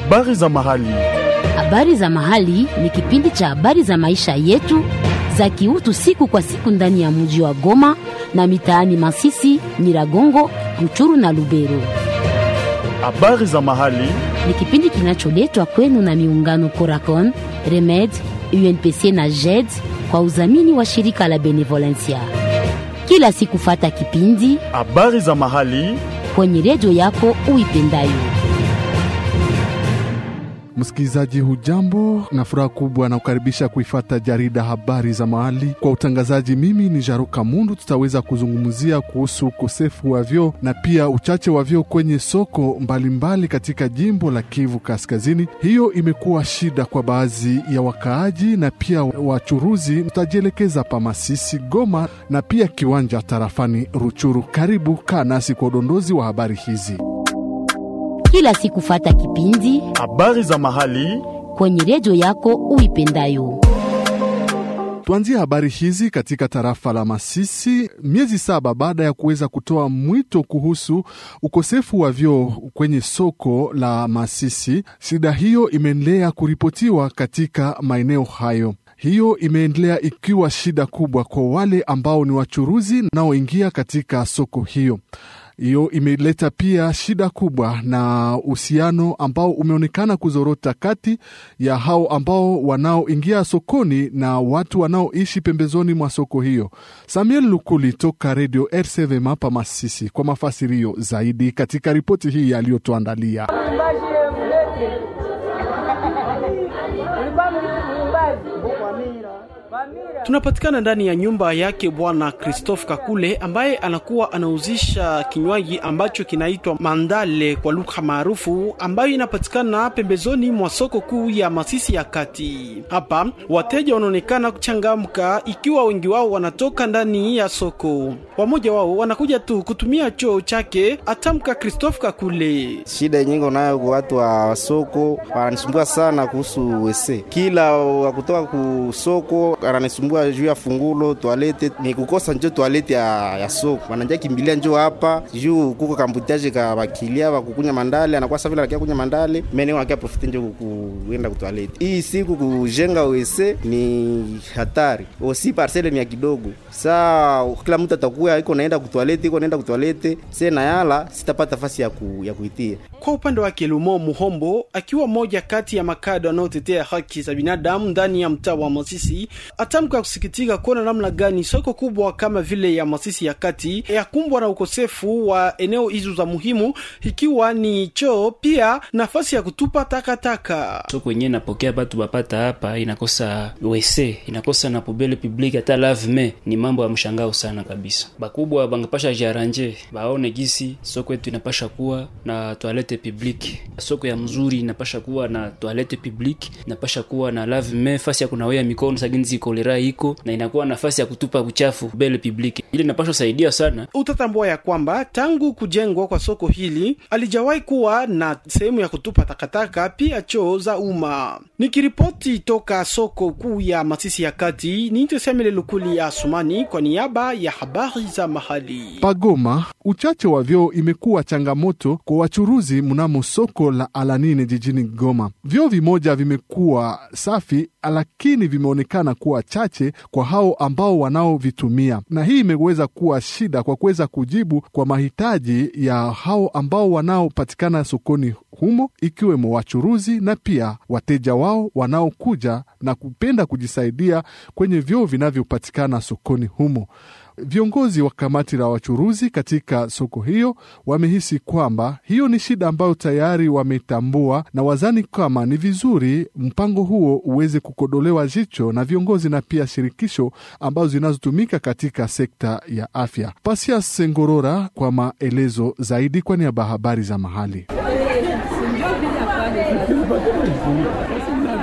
Habari za mahali. Habari za mahali ni kipindi cha habari za maisha yetu za kiutu siku kwa siku ndani ya mji wa Goma na mitaani Masisi, Nyiragongo, Ruchuru na Lubero. Habari za mahali. Ni kipindi kinacholetwa kwenu na miungano Coracon, Remed, UNPC na JED kwa udhamini wa shirika la Benevolencia. Kila siku fata kipindi Habari za mahali. kwenye redio yako uipendayo. Msikilizaji, hujambo na furaha kubwa na kukaribisha kuifata jarida habari za mahali kwa utangazaji. Mimi ni Jaruka Mundu. Tutaweza kuzungumzia kuhusu ukosefu wa vyoo na pia uchache wa vyoo kwenye soko mbalimbali mbali katika jimbo la Kivu Kaskazini. Hiyo imekuwa shida kwa baadhi ya wakaaji na pia wachuruzi. Tutajielekeza pa Masisi, Goma na pia kiwanja tarafani Ruchuru. Karibu, kaa nasi kwa udondozi wa habari hizi. Kila siku fata kipindi Habari za mahali. kwenye redio yako uipendayo. Tuanzie habari hizi katika tarafa la Masisi, miezi saba baada ya kuweza kutoa mwito kuhusu ukosefu wa vyoo kwenye soko la Masisi. Shida hiyo imeendelea kuripotiwa katika maeneo hayo. Hiyo imeendelea ikiwa shida kubwa kwa wale ambao ni wachuruzi naoingia katika soko hiyo. Hiyo imeleta pia shida kubwa na uhusiano ambao umeonekana kuzorota kati ya hao ambao wanaoingia sokoni na watu wanaoishi pembezoni mwa soko hiyo. Samuel Lukuli toka redio RCV Mapa Masisi kwa mafasirio zaidi katika ripoti hii aliyotuandalia. Tunapatikana ndani ya nyumba yake Bwana Christophe Kakule ambaye anakuwa anauzisha kinywaji ambacho kinaitwa mandale kwa lugha maarufu, ambayo inapatikana pembezoni mwa soko kuu ya Masisi ya kati. Hapa wateja wanaonekana kuchangamka, ikiwa wengi wao wanatoka ndani ya soko. Wamoja wao wanakuja tu kutumia choo chake, atamka Christophe Kakule. Shida yenye iko nayo kwa watu wa soko, wananisumbua sana kuhusu wese. Kila wakutoka ku soko ananisumbua juu ya fungulo toalete, ni kukosa njo toalete ya, ya soko. Wananja kimbilia njo hapa juu kuko kambutaje ka bakilia bakukunya mandale, anakuwa safi anakia kunya mandale, mene wanakia profite njo kuenda ku toalete. Hii siku kujenga wese ni hatari, osi parcele ni ya kidogo. Saa kila mtu atakuwa iko naenda ku toalete, iko naenda ku toalete, se na yala sitapata fasi ya, ku, ya kuitia. Kwa upande wake Lumo Muhombo, akiwa moja kati ya makada wanaotetea haki za binadamu ndani ya mtaa wa Masisi, atamka kusikitika kuona namna gani soko kubwa kama vile ya Masisi ya kati yakumbwa na ukosefu wa eneo hizo za muhimu, ikiwa ni choo, pia nafasi ya kutupa takataka. soko yenyewe napokea batu bapata hapa inakosa wese inakosa na pobele public hata laveme. Ni mambo ya mshangao sana kabisa. Bakubwa bangapasha jaranje baone gisi soko yetu inapasha kuwa na toilette publique. Soko ya mzuri inapasha kuwa na toilette publique, inapasha kuwa na laveme, fasi ya kunawea mikono saginzi kolera iko na inakuwa nafasi ya kutupa uchafu bele publique. Ile inapasha saidia sana Utatambua ya kwamba tangu kujengwa kwa soko hili alijawahi kuwa na sehemu ya kutupa takataka, pia choo za umma. Nikiripoti toka soko kuu ya Masisi ya kati, ni Tesemele Lukuli ya Asumani kwa niaba ya habari za mahali. Pagoma, uchache wa vyoo imekuwa changamoto kwa wachuruzi mnamo soko la Alanine jijini Goma. Vyoo vimoja vimekuwa safi, lakini vimeonekana kuwa chache kwa hao ambao wanaovitumia, na hii imeweza kuwa shida kwa kuweza kujibu kwa mahitaji ya hao ambao wanaopatikana sokoni humo, ikiwemo wachuruzi na pia wateja wao wanaokuja na kupenda kujisaidia kwenye vyoo vinavyopatikana sokoni humo. Viongozi wa kamati la wachuruzi katika soko hiyo wamehisi kwamba hiyo ni shida ambayo tayari wametambua na wazani kama ni vizuri mpango huo uweze kukodolewa jicho na viongozi na pia shirikisho ambazo zinazotumika katika sekta ya afya. Pasia Sengorora kwa maelezo zaidi kwa niaba ya habari za mahali.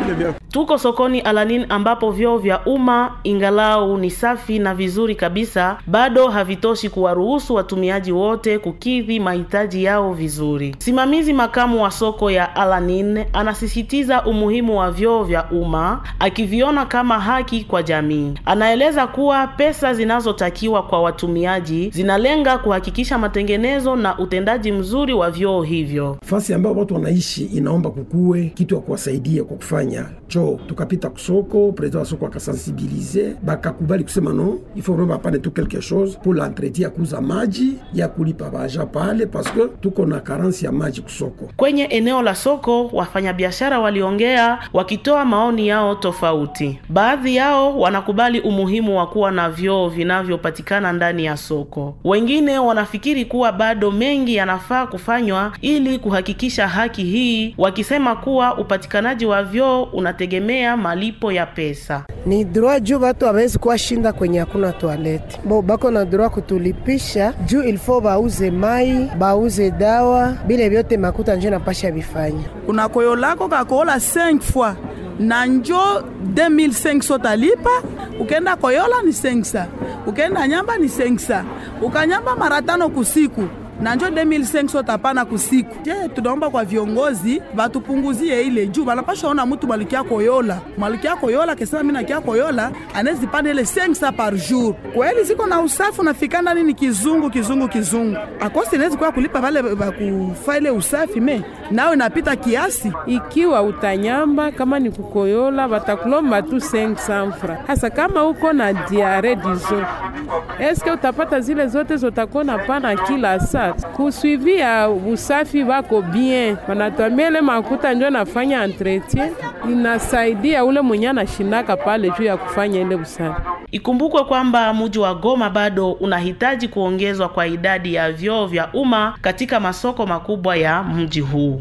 Tuko sokoni Alanin ambapo vyoo vya umma ingalau ni safi na vizuri kabisa, bado havitoshi kuwaruhusu watumiaji wote kukidhi mahitaji yao vizuri. Simamizi makamu wa soko ya Alanin anasisitiza umuhimu wa vyoo vya umma akiviona kama haki kwa jamii. Anaeleza kuwa pesa zinazotakiwa kwa watumiaji zinalenga kuhakikisha matengenezo na utendaji mzuri wa vyoo hivyo. fasi ambayo watu wanaishi inaomba kukuwe kitu ya kuwasaidia kwa kufanya choo. Tukapita kusoko, president wa soko akasensibilize, bakakubali kusema no il faut vraiment bapane tu quelque chose pour l'entretien ya kuuza maji ya kulipa baja pale, parce que tuko na karansi ya maji kusoko. Kwenye eneo la soko, wafanyabiashara waliongea wakitoa maoni yao tofauti. Baadhi yao wanakubali umuhimu wa kuwa na vyoo vinavyopatikana ndani ya soko. Wengine wanafikiri kuwa bado mengi yanafaa kufanywa ili kuhakikisha haki hii, wakisema kuwa upatikanaji wa vyoo unategemea malipo ya pesa. ni droit juu batu hawezi kuwa shinda kwenye hakuna toalete bo bako na droit kutulipisha juu ilfo bauze mai bauze dawa bile vyote makuta njo napasha bifanya unakoyolako kakoyola 5 fois na njo 2500 talipa ukenda koyola ni 500 ukenda nyamba ni 500 ukanyamba mara tano kusiku na njo 2500 tapana kusiku. Je, tunaomba kwa viongozi batupunguzie ile juu banapasha ona mutu malikia koyola malikia koyola kesema mimi nakia koyola anezi pana ile 500 par jour. Kweli ziko na usafi unafika ndani ni kizungu kizungu kizungu. Akosi inawezi kwa kulipa vale bakufa ile usafi me nao inapita kiasi. Ikiwa utanyamba kama ni kukoyola batakulomba tu 500 francs. Hasa kama uko na diare dizo, eske utapata zile zote zotakona pana kila saa kuswivia usafi wako bien, wanatuambia ile makuta njo nafanya entretien, inasaidia ule mwenye anashindaka pale juu ya kufanya ile usafi. Ikumbukwe kwamba mji wa Goma bado unahitaji kuongezwa kwa idadi ya vyoo vya umma katika masoko makubwa ya mji huu.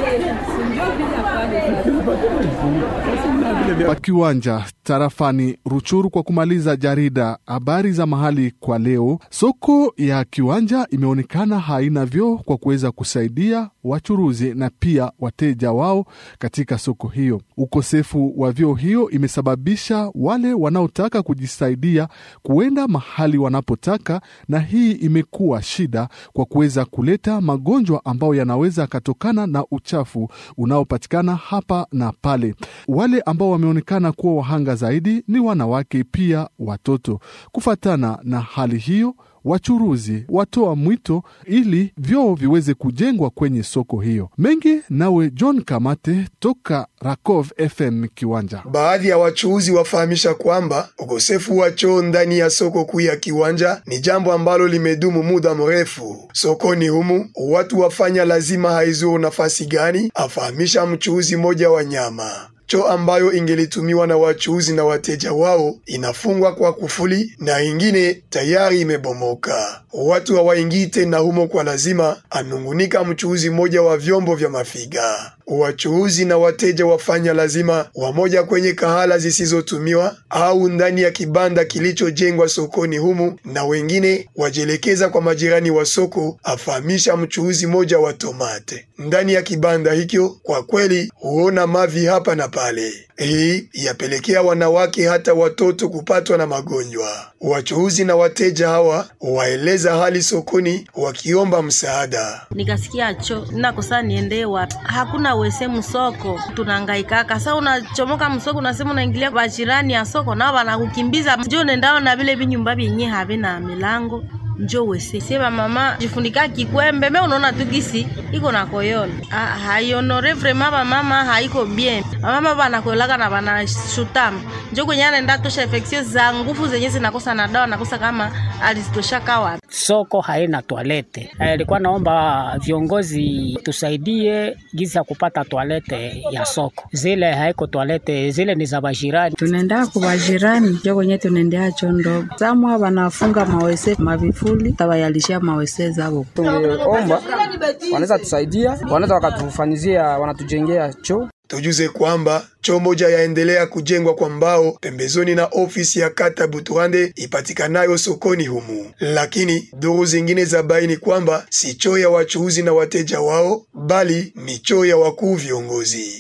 Pakiwanja tarafani Ruchuru. Kwa kumaliza jarida habari za mahali kwa leo, soko ya Kiwanja imeonekana haina vyoo kwa kuweza kusaidia wachuruzi na pia wateja wao katika soko hiyo. Ukosefu wa vyoo hiyo imesababisha wale wanaotaka kujisaidia kuenda mahali wanapotaka, na hii imekuwa shida kwa kuweza kuleta magonjwa ambayo yanaweza yakatokana na uchafu unaopatikana hapa na pale. Wale ambao wameonekana kuwa wahanga zaidi ni wanawake, pia watoto. Kufatana na hali hiyo wachuruzi watoa mwito ili vyoo viweze kujengwa kwenye soko hiyo. Mengi nawe John Kamate toka Rakov FM Kiwanja. Baadhi ya wachuuzi wafahamisha kwamba ukosefu wa choo ndani ya soko kuu ya Kiwanja ni jambo ambalo limedumu muda mrefu sokoni humu. Watu wafanya lazima haizuru nafasi gani, afahamisha mchuuzi mmoja wa nyama choo ambayo ingelitumiwa na wachuuzi na wateja wao inafungwa kwa kufuli na ingine tayari imebomoka. Watu hawaingii tena humo kwa lazima, anungunika mchuuzi mmoja wa vyombo vya mafiga. Wachuuzi na wateja wafanya lazima wamoja kwenye kahala zisizotumiwa au ndani ya kibanda kilichojengwa sokoni humu, na wengine wajielekeza kwa majirani wa soko, afahamisha mchuuzi mmoja wa tomate. Ndani ya kibanda hicho kwa kweli huona mavi hapa na pale. Hii yapelekea wanawake hata watoto kupatwa na magonjwa. Wachuuzi na wateja hawa waeleza hali sokoni wakiomba msaada. Nikasikia cho nakosa niende wapi? Hakuna wese msoko, tunahangaikaka. Sasa unachomoka msoko, unasema unaingilia kwa jirani ya soko, nao wanakukimbiza njo nendao na vile vinyumba vyenye havina milango njo wese sema mama jifunika kikwembe me unaona tu gisi iko na koyola haionore vrema bamama haiko bien bamama banakoyolaka na banashutama njo kwenye anaenda tosha infeksio za nguvu zenye zinakosa na dawa nakosa kama alizitoshaka wapi soko haina toalete ilikuwa naomba viongozi tusaidie gizi ya kupata toalete ya soko zile haiko toalete zile ni za bajirani tunaendea kubajirani njo kwenye tunaendea cho ndogo samwa wanafunga mawese mavifuli tawayalishia mawese zabo tungeomba wanaweza tusaidia wanaweza wakatufanyizia wanatujengea choo Tujuze kwamba choo moja yaendelea kujengwa kwa mbao pembezoni na ofisi ya kata Buturande ipatikanayo sokoni humu, lakini duru zingine za baini kwamba si choo ya wachuuzi na wateja wao, bali ni choo ya wakuu viongozi.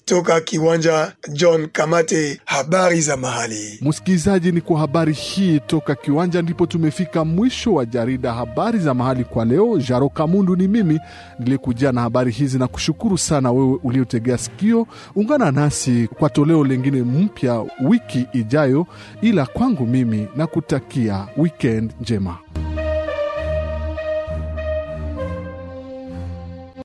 Toka kiwanja John Kamate, habari za mahali. Msikilizaji, ni kwa habari hii toka kiwanja ndipo tumefika mwisho wa jarida habari za mahali kwa leo. Jaro Kamundu ni mimi niliyekujia na habari hizi, na kushukuru sana wewe uliotegea sikio. Ungana nasi kwa toleo lingine mpya wiki ijayo, ila kwangu mimi na kutakia weekend njema.